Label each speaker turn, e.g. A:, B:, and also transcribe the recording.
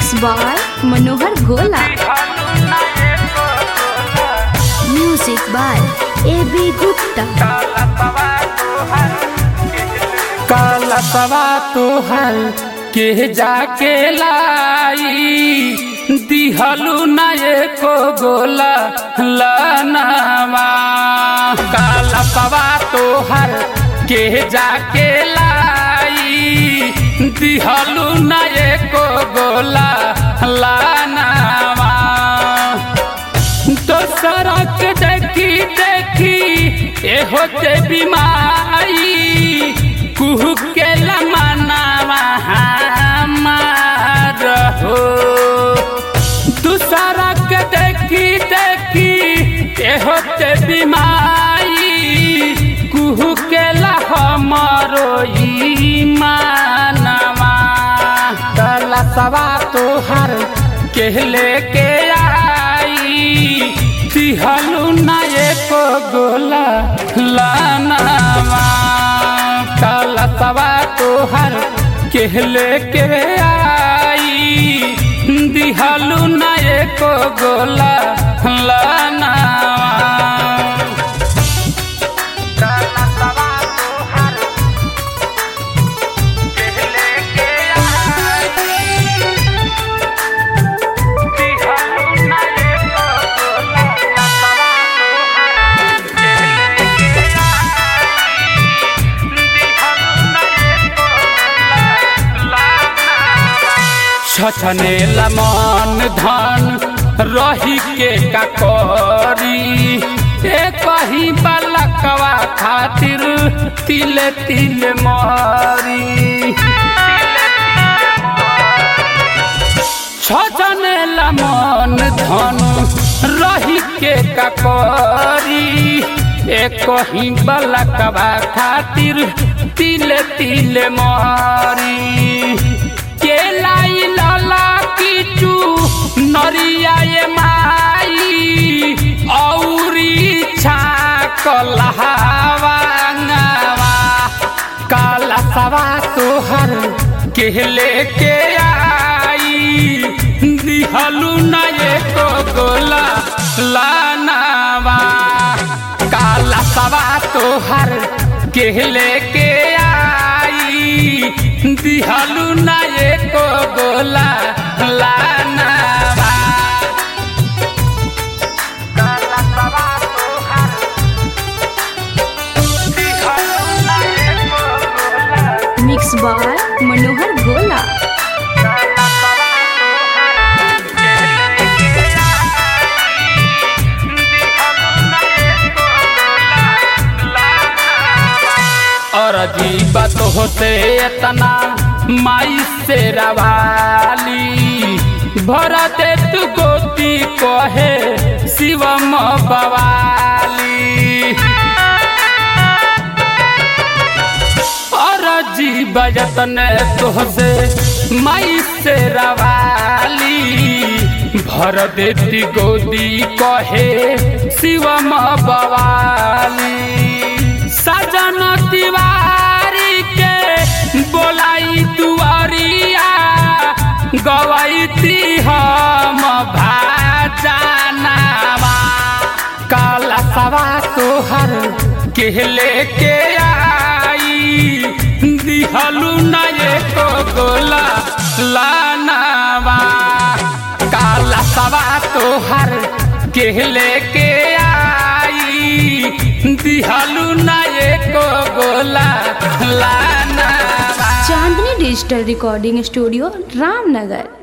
A: mix by Manohar गोला music by A B Gupta
B: कालसवा तोहर के जाके लाई दिहलू न एको गोला लनवा कालसवा तोहर के जाके लाई दिहलू न एको गोला लनवा दोसरा के देखी देखी ए होते बीमारी कुहू के लमनावा हमार हो दूसरा के देखी देखी ए होते बीमारी कुहू के हमरो ईमानवा कला सवा तोहर के लेके आई तिहलू न एको गोला लानवा काला सवा तोहर के लेके आई दिहलू न एको गोला लानवा छछने लमन धन रही के ककरी ए कहीं बलकवा खातिर तिले तिले मारी छछने लमन धन रही के ककरी ए कहीं बलकवा खातिर तिले तिले मारी के लाई लाला किचू नरिया ये माई औरी छाक लहावांगवा काला सवा तोहर के लेके आई दिहलू न एको गोला लानवा काला सवा तोहर के लेके आई दिहलू न एको गोला लानवा
A: मिक्स बाय मनोहर गोला
B: और अजीब होते इतना माई से रवाली भरा दे तू गोती कहे शिवम बवाली और अजीब जतन तोहसे माई से रवाली भर देती गोदी कहे शिवम बवाली सजन तिवारी के बोलाई दुआरिया गवैती हम भाजनावा काला सवा तोहर के लेके आई दिहलू न एको गोला लानवा काला सवा तोहर के लेके आई दिहलू न एको गोला लानवा
A: Chandni digital recording studio Ramnagar